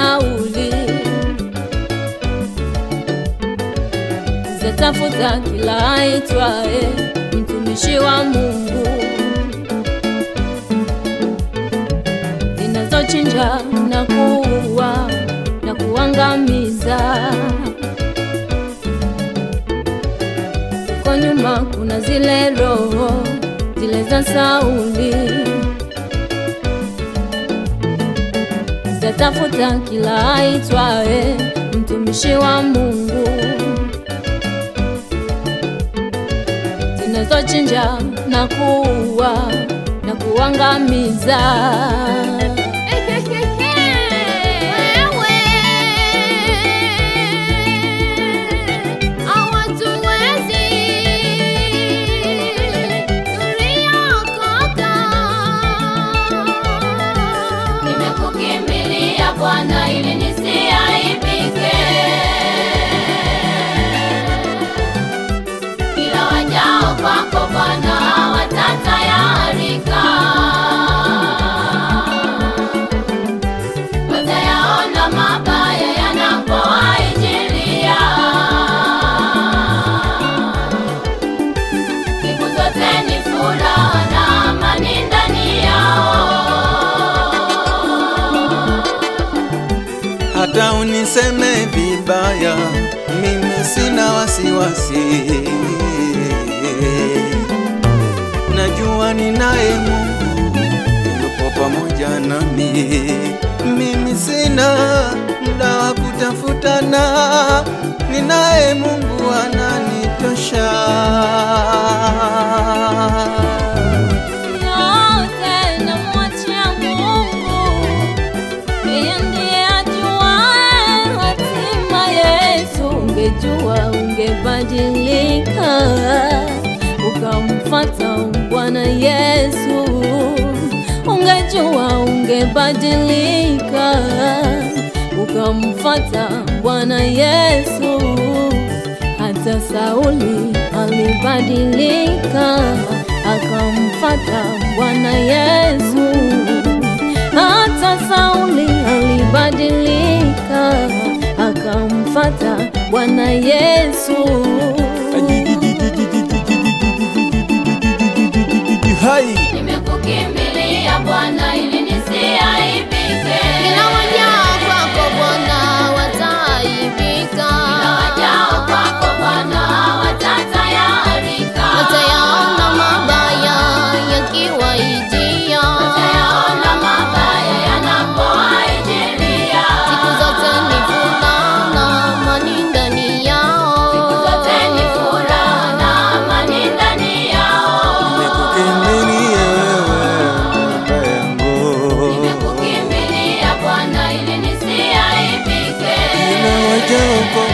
Sauli zatafuta kila aitwaye mtumishi wa Mungu, zinazochinja na kuua na kuangamiza. Kwa nyuma kuna zile roho zile za Sauli zatafuta kila aitwaye mtumishi wa Mungu, zinazochinja na kuua na kuangamiza. Nimekukimbilia Bwana ili nisiaibike, kila wajao kwako Bwana watatayarika, watayaona mabaya yanapowaijilia, siku zote ni furaha na amani ndani yao. hata uniseme vibaya, mimi sina wasiwasi. Najua ninaye Mungu yupo pamoja nami, mimi sina muda wa kutafutana, ninaye Mungu ananitosha. Yote namwachia Mungu, yeye ndiye ajuaye hatima yetu. Ungejua ungebadilika, ukamfuata Bwana Yesu. Ungejua ungebadilika, ukamfuata Bwana Yesu. Hata Sauli alibadilika akamfata Bwana Yesu. Hata Sauli alibadilika akamfata Bwana Yesu. Hai. Nimekukimbilia Bwana ili nisiaibike, Kila wajao kwako Bwana wataaibika, kila wajao kwako Bwana watatayarika, watayaona mabaya yakiwaijia, watayaona mabaya yanapowaijilia, siku zote ni furaha na amani ndani yao. siku zote ni furaha na amani ndani yao. Nimekukimbilia wewe baba yangu, Nimekukimbilia Bwana ili nisiaibike, kila wajao